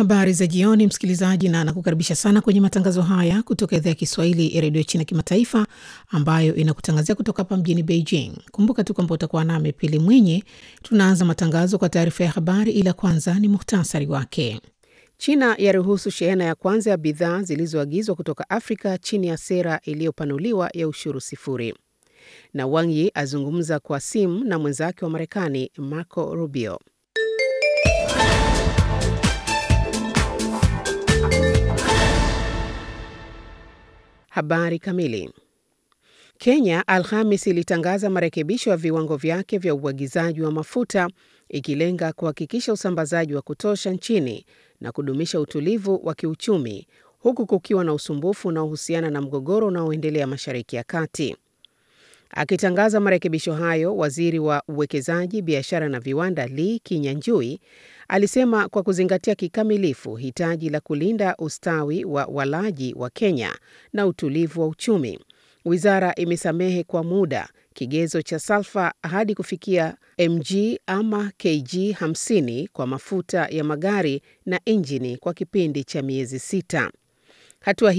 Habari za jioni, msikilizaji, na nakukaribisha sana kwenye matangazo haya kutoka idhaa ya Kiswahili ya redio China Kimataifa, ambayo inakutangazia kutoka hapa mjini Beijing. Kumbuka tu kwamba utakuwa nami Pili Mwinyi. Tunaanza matangazo kwa taarifa ya habari, ila kwanza ni muhtasari wake. China yaruhusu shehena ya kwanza ya bidhaa zilizoagizwa kutoka Afrika chini ya sera iliyopanuliwa ya ushuru sifuri, na Wang Yi azungumza kwa simu na mwenzake wa Marekani Marco Rubio. Habari kamili. Kenya Alhamis ilitangaza marekebisho ya viwango vyake vya uagizaji wa mafuta ikilenga kuhakikisha usambazaji wa kutosha nchini na kudumisha utulivu wa kiuchumi huku kukiwa na usumbufu unaohusiana na mgogoro unaoendelea Mashariki ya Kati. Akitangaza marekebisho hayo, waziri wa uwekezaji, biashara na viwanda Lee Kinyanjui alisema kwa kuzingatia kikamilifu hitaji la kulinda ustawi wa walaji wa Kenya na utulivu wa uchumi, wizara imesamehe kwa muda kigezo cha salfa hadi kufikia mg ama kg 50 kwa mafuta ya magari na injini kwa kipindi cha miezi sita. Hatua